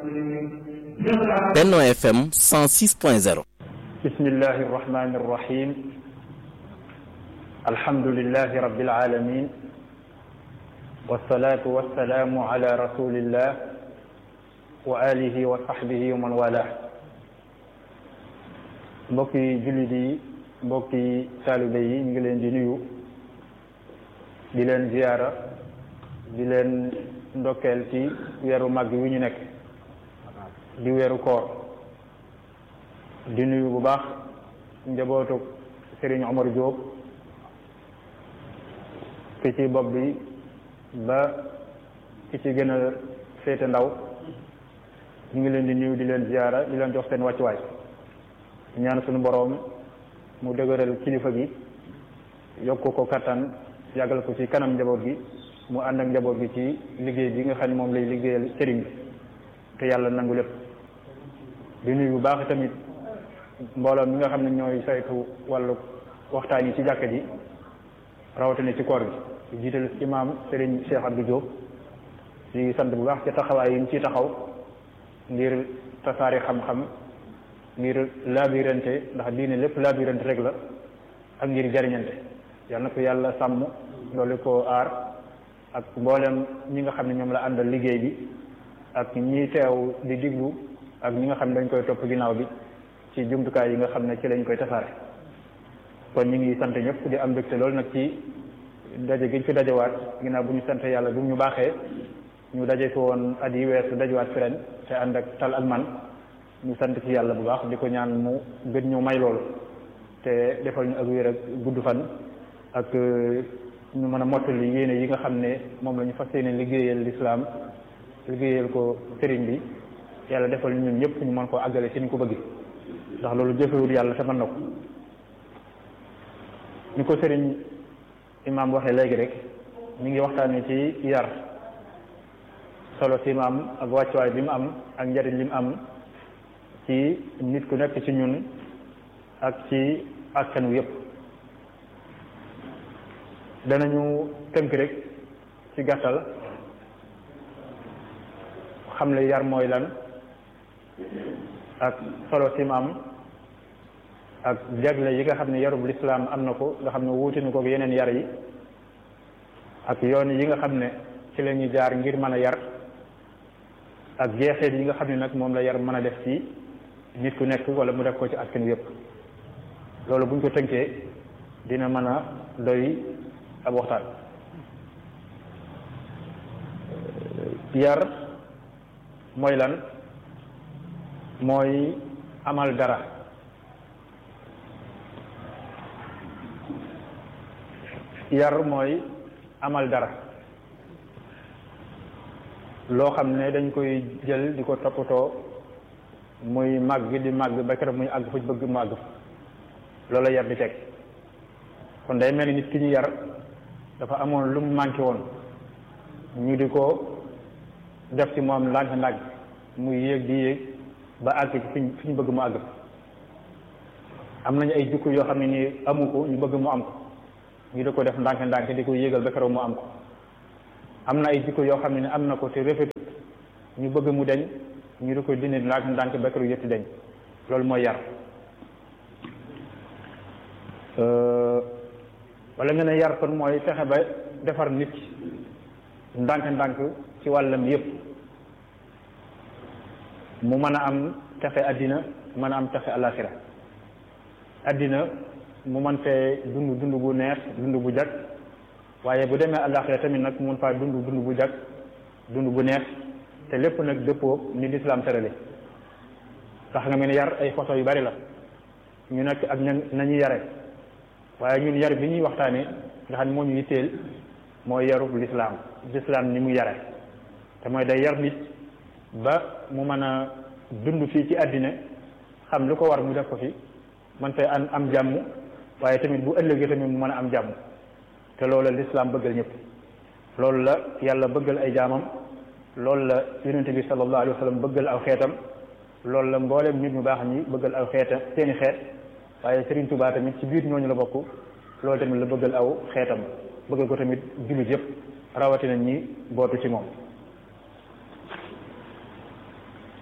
Benno FM 106.0 bismillahi irrahmani irrahim alhamdulilahi rabbil alamin wassalatu wassalaamu ala rasulillah wa alihi wa sahbihi wa man wala mbokki jullit yi mbokki taalibe yi ñu ngi leen di nuyu di leen ziyaara di leen ndokkeel ci weeru màgg wi ñu nekk di weeru koor di nuyu bu baax njabootu Serigne Omar Diop ki ci bopp bi ba ki ci gën a féete ndaw ñu ngi leen di nuyu di leen ziyaara di leen jox seen wàccuwaay ñaan suñu boroom mu dëgëral kilifa gi yokk ko kattan yàggal ko ci kanam njaboot gi mu ànd ak njaboot gi ci liggéey bi nga xam ne moom lay liggéeyal sëriñ bi te yàlla nangu lépp di nuyu bu baax tamit mbooloo mi nga xam ne ñooy saytu wàllu waxtaan yi ci jàkka ji rawatina ci koor gi di jiital imaam sëriñ Cheikh Abdou Diop di sant bu baax ci taxawaay yi ñu ciy taxaw ngir tasaari xam-xam ngir laabirante ndax diine lépp laabirante rek la ak ngir jariñante yal na ko yàlla sàmm loolu ko aar ak mboolem ñi nga xam ne ñoom la àndal liggéey bi ak ñi teew di diglu ak ñi nga xam ne dañ koy topp ginnaaw bi ci jumtukaay yi nga xam ne ci lañ koy tasaare kon ñu ngi sant ñëpp di am mbégte loolu nag ci daje gi ñu fi dajewaat ginnaaw bu ñu sant yàlla bu ñu baaxee ñu daje fi woon at yi weesu dajewaat fi ren te ànd ak tal ak man ñu sant ci yàlla bu baax di ko ñaan mu gën ñu may loolu te defal ñu ak wér ak gudd fan ak ñu mën a mottali yéene yi nga xam ne moom la ñu fas yéene liggéeyal lislaam liggéeyal ko sëriñ bi yàlla defal ñun ñëpp ñu mën koo àggale ci ñu ko bëgg ndax loolu jëfewul yàlla te mën na ko ni ko sëriñ imaam waxee léegi rek ñu ngi waxtaanee ci yar solo si mu am ak wàccuwaay bi mu am ak njariñ li mu am ci nit ku nekk ci ñun ak ci askan wi yëpp danañu tënk rek ci gàttal xam le yar mooy lan ak solo si mu am ak jagle yi nga xam ne yarub lislaam am na ko nga xam ne wuute na ko yeneen yar yi ak yoon yi nga xam ne ci la ñuy jaar ngir mën a yar ak jeexeet yi nga xam ne nag moom la yar mën a def ci nit ku nekk wala mu def ko ci askan yépp loolu buñ ko tënkee dina mën a doy ab waxtaan yar mooy lan mooy amal dara yar mooy amal dara loo xam ne dañ koy jël di ko toppatoo muy màgg di màgg ba keroog muy àgg fu bëgg mu àgg loolu la yar di teg kon day mel ni nit ki ñu yar dafa amoon lu mu manqué woon ñu di ko def ci moom ndànk-ndànk muy yéeg di yéeg ba àgg ci fiñ fi ñu bëgg mu àgg am nañu ay jukko yoo xam ne nii amu ko ñu bëgg mu am ko ñu di ko def ndànk-ndànk di ko yéegal ba keroog mu am ko am na ay jikko yoo xam ne ni am na ko te rafetut ñu bëgg mu deñ ñu di ko dindi ndànk-ndànk ba keroog yëpp deñ loolu mooy yar wala nga ne yar kon mooy fexe ba defar nit ndànk-ndànk ci wàllam yëpp mu mën a am texe àddina mën a am texe alaxira àddina mu mën fee dund dund bu neex dund bu jag waaye bu demee alaxira tamit nag mu mën faa dund dund bu jag dund bu neex te lépp nag dëppoo ni lislaam tërale tax nga mel ni yar ay façon yu bari la ñu nekk ak ña nañu yare waaye ñun yar bi ñuy waxtaane nga xam ne moo ñu yitteel mooy yarub lislaam lislaam ni mu yare te mooy day yar nit ba mu mën a dund fii ci àddina xam lu ko war mu def ko fi man fay am am jàmm waaye tamit bu ëllëgee tamit mu mën a am jàmm te loolu la lislaam bëggal ñëpp loolu la yàlla bëggal ay jaamam loolu la yonente bi sallallahu alayhi wa sallam bëggal aw xeetam loolu la mboolem nit ñu baax ñi bëggal aw xeeta seeni xeet waaye Serigne Touba tamit ci biir ñooñu la bokk loolu tamit la bëggal aw xeetam bëggal ko tamit jullit yëpp rawatina ñi bootu ci moom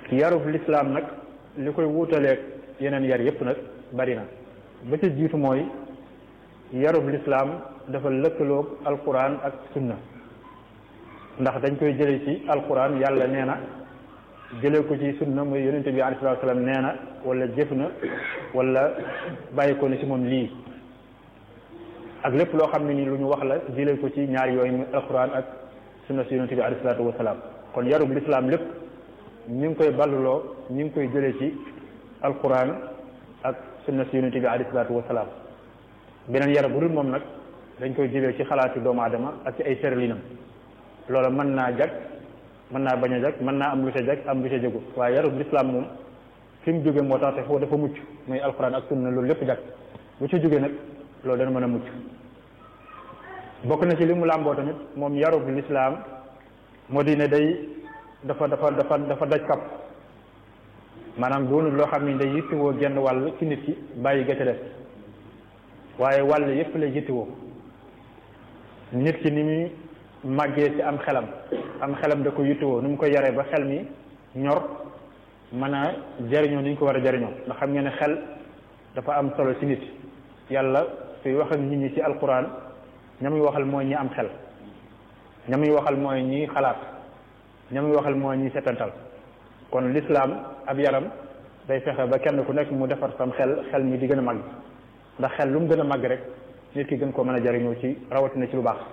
yarub lislaam nag li koy wuutaleeg yeneen yar yépp nag bari na ba ci jiitu mooy yarub lislaam dafa lëkkaloog alquran ak sunna ndax dañ koy jële ci alquran yàlla nee na jëlee ko ci sunna muy yonente bi alayhi salaatu salaam nee na wala jëf na wala bàyyi ko ne ci moom lii ak lépp loo xam ne ni lu ñu wax la jëlee ko ci ñaar yooyu muy alquran ak sunna si yonente bi alayhi salaatu wasalaam kon yarub lislaam lépp ñu ngi koy balluloo ñu ngi koy jëlee ci alquran ak sunna si yonente bi alayhi salaatu wasalaam beneen yar bu dul moom nag dañ koy jëlee ci xalaati doomu aadama ak ci ay tëralinam loola mën naa jag mën naa bañ a jag mën naa am lu ca jag am lu ca jagu waaye yarub lislaam moom fi mu jóge moo tax te foofu dafa mucc muy alquran ak sunna loolu lépp jag bu ci jóge nag loolu dana mën a mucc bokk na ci li mu làmboo tamit moom yarub lislaam moo di ne day dafa dafa dafa dafa daj kap maanaam doonul loo xam ne day yittewoo genn wàll ci nit ki bàyyi ga ca def waaye wàll yépp lay yittewoo nit ki ni muy màggee ci am xelam am xelam da ko yittewoo ni mu koy yaree ba xel mi ñor mën a jariñoo ni ñu ko war a jariñoo ndax xam ngeen ne xel dafa am solo ci nit yàlla suy wax ak nit ñi ci alquran ña muy waxal mooy ñi am xel ña muy waxal mooy ñi xalaat ña muy waxal mooy ñi setantal kon lislaam ab yaram day fexe ba kenn ku nekk mu defar sam xel xel mi di gën a màgg ndax xel lu mu gën a màgg rek nit ki gën koo mën a jariñoo ci rawatina ci lu baax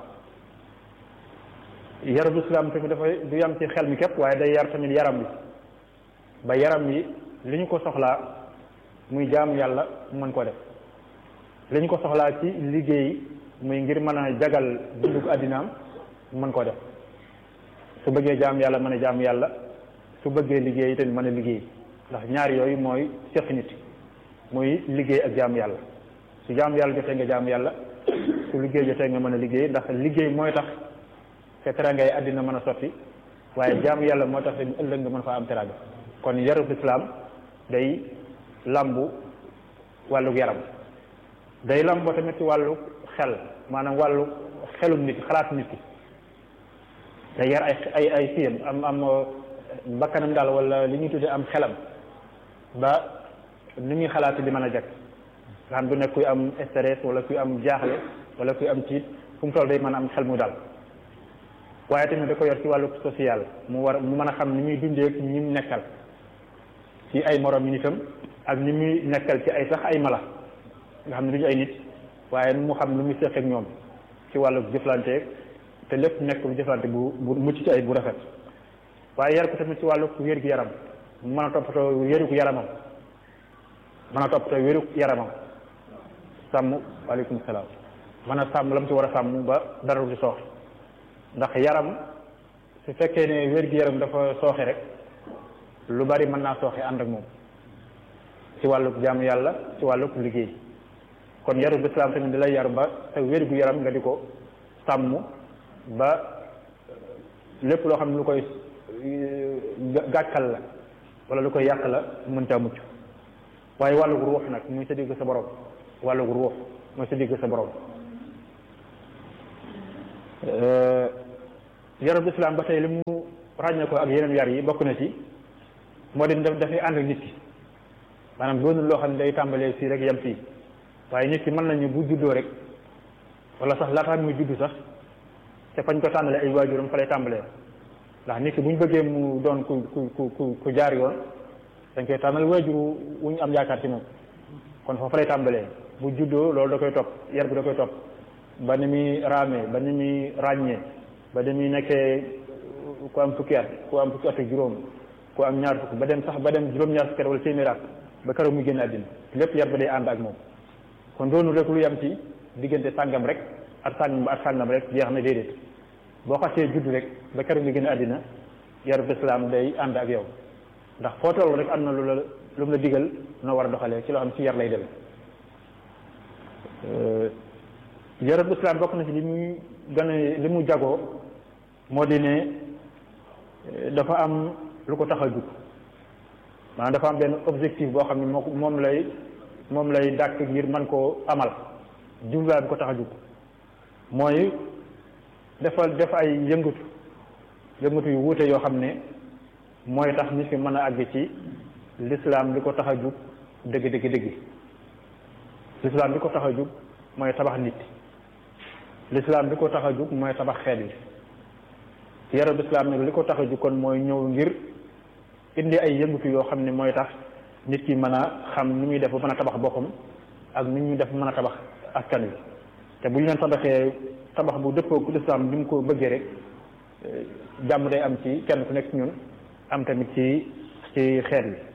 yarab lislaam tamit dafay du yam ci xel mi képp waaye day yar tamit yaram bi ba yaram yi li ñu ko soxlaa muy jaamu yàlla mën koo def li ñu ko soxlaa ci liggéey muy ngir mën a jagal dunduk àddinaam mën koo def su bëggee jaamu yàlla mën a jaamu yàlla su bëggee liggéey tamit mën a liggéey ndax ñaar yooyu mooy seq nit muy liggéey ak jaamu yàlla su jaamu yàlla jotee nga jaamu yàlla su liggéey jotee nga mën a liggéey ndax liggéey mooy tax te terangay àddina mën a sotti waaye jaamu yàlla moo tax tamit ëllëg nga mën faa am teranga kon yarub islaam day lambu wàlluk yaram day lambo tamit ci wàllu xel maanaam wàllu xelum nit xalaat nit ki day yar ay ay ay fiyam am am bakkanam daal wala li ñuy tuddee am xelam ba ni muy xalaat di mën a jag nga xam du nekk kuy am stress wala kuy am jaaxle wala kuy am tiit fu mu toll day mën a am xel mu daal waaye tamit da ko yor ci wàllu social mu war mu mën a xam ni muy dundee ak ñi mu nekkal ci ay morom yi nitam ak ni muy nekkal ci ay sax ay mala nga xam ne duñu ay nit waaye mu xam lu muy seq ak ñoom ci wàllu jëflante te lépp nekk lu jëflante bu bu mucc ci ay bu rafet waaye yar ko tamit ci wàllu wér gu yaram mu mën a toppatoo wéru gu yaramam mën a toppatoo wéru yaramam sàmm waaleykum salaam mën a sàmm la mu ci war a sàmm ba dara du ci sooxe ndax yaram su fekkee ne wér gu yaram dafa sooxe rek lu bari mën naa sooxe ànd ak moom ci wàllu jaamu yàlla ci wàllu liggéey kon yaru lislaam tamit di lay yar ba sa wér gu yaram nga di ko sàmm ba lépp loo xam ne lu koy gàkkal la wala lu koy yàq la mën caa mucc waaye wàllu ruux nag muy sa digg sa borom wàllu ruux mooy sa digg sa borom yarub islam ba tey li mu ràññee ko ak yeneen yar yi bokk na ci moo di dafay ànd ak nit ki maanaam doonul loo xam ne day tàmbalee fii rek yem fii waaye nit ki mën nañu bu juddoo rek wala sax laataa muy juddu sax te fañ ko tàmbalee ay waajuram fa lay tàmbalee ndax nit ki bu ñu bëggee mu doon ku ku ku ku jaar yoon dañ koy tànnal waajur wu ñu am yaakaar ci moom kon foofu lay tàmbalee bu juddoo loolu da koy topp yar bi da koy topp ba ni muy raamee ba ni muy ràññee ba ni muy nekkee ku am fukki at ku am fukki at ak juróom ku am ñaar fukk ba dem sax ba dem juróom-ñaar fukki at wala téeméer at ba keroog muy génn àddina lépp yar ba day ànd ak moom kon doonu rek lu yam ci diggante sàngam rek ak sàngam ba ak sàngam rek jeex na déedéet boo xasee judd rek ba keroog muy génn àddina yarub islaam day ànd ak yow ndax foo toll rek am na lu la lu mu la digal noo war a doxalee ci loo xam ci yar lay demee yarub islaam bokk na ci li muy gën a li mu jagoo moo di ne dafa am lu ko tax a jug maanaam dafa am benn objectif boo xam ne moo moom lay moom lay dàkk ngir mën koo amal jubluwaay bi ko tax a jug mooy dafa def ay yëngatu yëngatu yu wuute yoo xam ne mooy tax nit ki mën a àgg ci lislaam li ko tax a jug dëgg dëgg dëgg lislaam li ko tax a jug mooy tabax nit lislaam li ko tax a jug mooy tabax xeet yi yarab lislaam nag li ko tax a jug kon mooy ñëw ngir indi ay yëngutu yoo xam ne mooy tax nit ki mën a xam ni muy def ba mën a tabax boppam ak ni ñuy def mën a tabax askan wi te bu ñu leen tabaxee tabax bu dëppoo lislaam bi mu ko bëggee rek jàmm day am ci kenn ku nekk ci ñun am tamit ci ci xeet wi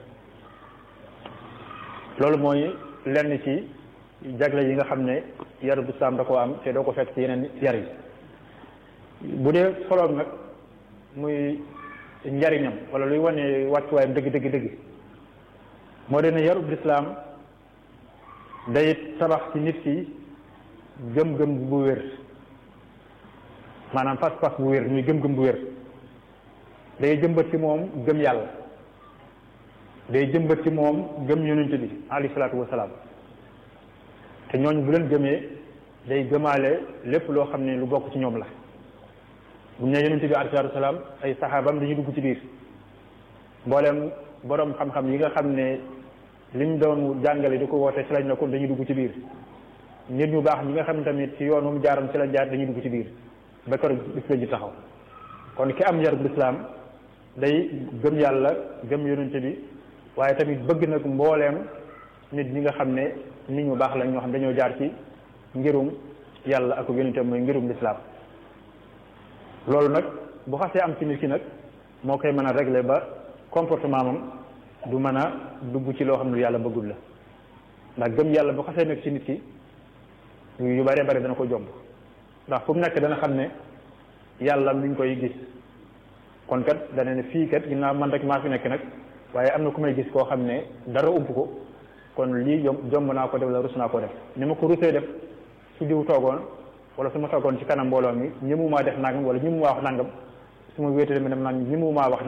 loolu mooy lenn ci jagle yi nga xam ne yaru lislaam da koo am te doo ko fekk ci yeneen yar yi bu dee soloom nag muy njariñam wala luy wane wàccuwaayam dëgg dëgg dëgg moo de ne yarub lislaam day tabax ci nit ki gëm-gëm bu wér maanaam pas-pas bu wér muy gëm-gëm bu wér day jëmbat ci moom gëm yàlla day jëmbat ci moom gëm yonent bi alayhi salaatu wasalaam te ñooñu bu leen gëmee day gëmaale lépp loo xam ne lu bokk ci ñoom la bu ñu ne yonent bi alayhi salaatu wasalaam ay saxaabam dañuy dugg ci biir mboolem borom xam-xam yi nga xam ne liñ doon jàngale di ko woote ci lañ ne kon dañuy dugg ci biir nit ñu baax ñi nga xam ne tamit ci yoon mu jaaroon ci lañ jaar dañuy dugg ci biir ba kër bis la ji taxaw kon ki am yarub lislaam day gëm yàlla gëm yonent bi waaye tamit bëgg nag mbooleem nit ñi nga xam ne nit ñu baax lañ ñoo xam dañoo jaar ci ngirum yàlla ak yonentam mooy ngirum lislaam loolu nag bu xasee am ci nit ki nag moo koy mën a régler ba comportement moom du mën a dugg ci loo xam ne yàlla bëggul la ndax gëm yàlla bu xasee nekk ci nit ki yu bare bare dana ko jomb ndax fu mu nekk dana xam ne yàlla mi ngi koy gis kon kat dana ne fii kat ginnaaw man rek maa fi nekk nag waaye am na ku may gis koo xam ne dara ump ko kon lii jom jomb naa ko def la rus naa ko def ni ma ko rusee def su diw toogoon wala su ma toogoon ci kanam mbooloo mi ñëmumaa def nangam wala ñëmumaa wax nangam su ma wéetee dem nag ñëmumaa wax